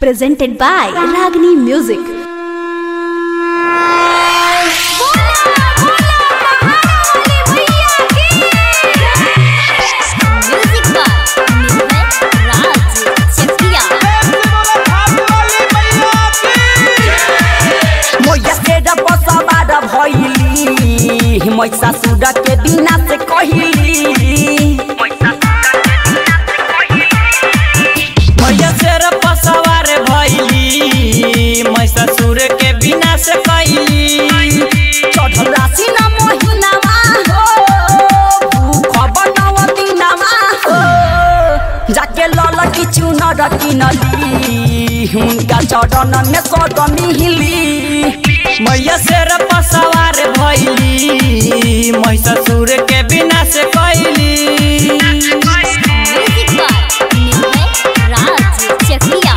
presented by Ragini Music. Music by Nirbhay Raj Chakia मोया से busbar भइली मैसा सुर के बिना से कहली मैया शेर पसवार भइली मैसा सुर के बिना से कैली चढ़ल राशि न महिनामा हो भूख बनव दिनमा हो जाके लल की चुनर किनली हुनका चरण में सद मिहिली मैया शेर पसवार भइली मैसा सुर के बिना से कैली music by Nirbhay Raj Chakia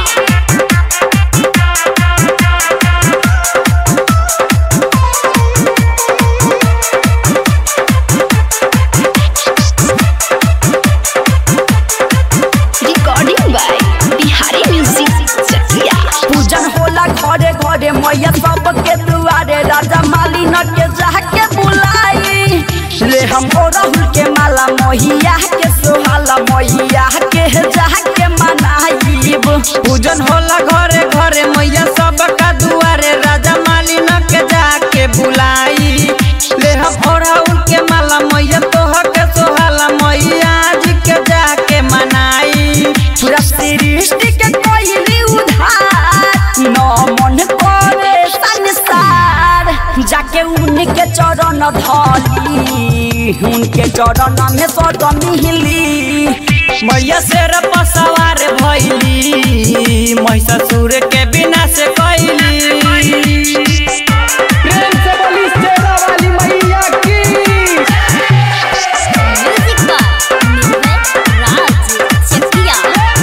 Recording by Bihari Music Chakia. पूजन होला घरे घरे मैया सबके दुआरे राजा मालिन के जाके बुलाई ले हम राहुल के माला मैया के सोहाला मैया के जाके मनाइब पूजन होला घरे घरे मैया सबका दुआरे राजा मालिन के जाके बुलाई ले हम ओढ़ाउल के माला मैया तोह के सोहाला मैया जी के जाके मनाई पूरा सृष्टि के कोइली उधार न मन करे संसार जाके उनके चरण धली उनके चरण में सद मिहिली मैया शेर पसवार भइली मैसा सुर के बिना से कैली प्रेम से बोली शेरा वाली मैया की म्यूजिक बाय निर्भय राज चकिया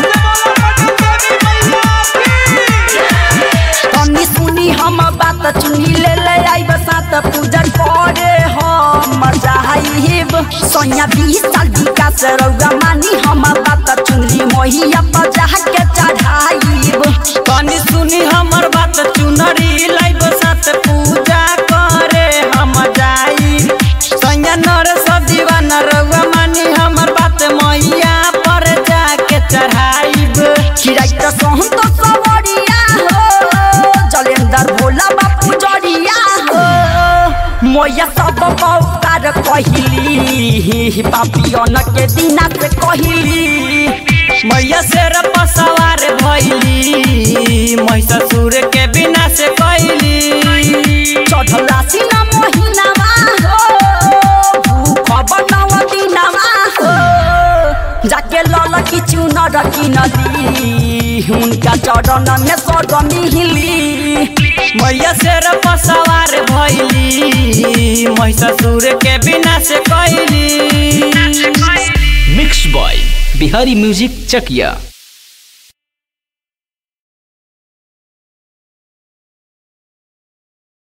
तनी सुनी हम बात चुनी ले ले आइब सात पूजा करे हम जाइब सोया बीस साल विकास रौगा मानी हम बात चुनली मोहिया पर जाके चढ़ाइब कनी सुनी हमर बात चुनरी लाइब साथ पूजा करे हम जाई सैया नर सब दीवाना रउआ मानी हमर बात मैया पर जाके चढ़ाइब चिराई त सहन त सवरिया हो जलेंदर भोला बापू जरिया हो मोया सब पौकार कहिली पापियन के दिना से कहिली मैया शेर पसवार भइली मैसा सुर के बिना से कैली चढ़ल राशि न महिनामा हो भूख बनव दिनमा हो जाके लल की चुनर किनली हुनका चरण में सद मिहिली मैया शेर पसवार भइली मैसा सुर के बिना से कैली mix by Bihari music Chakiya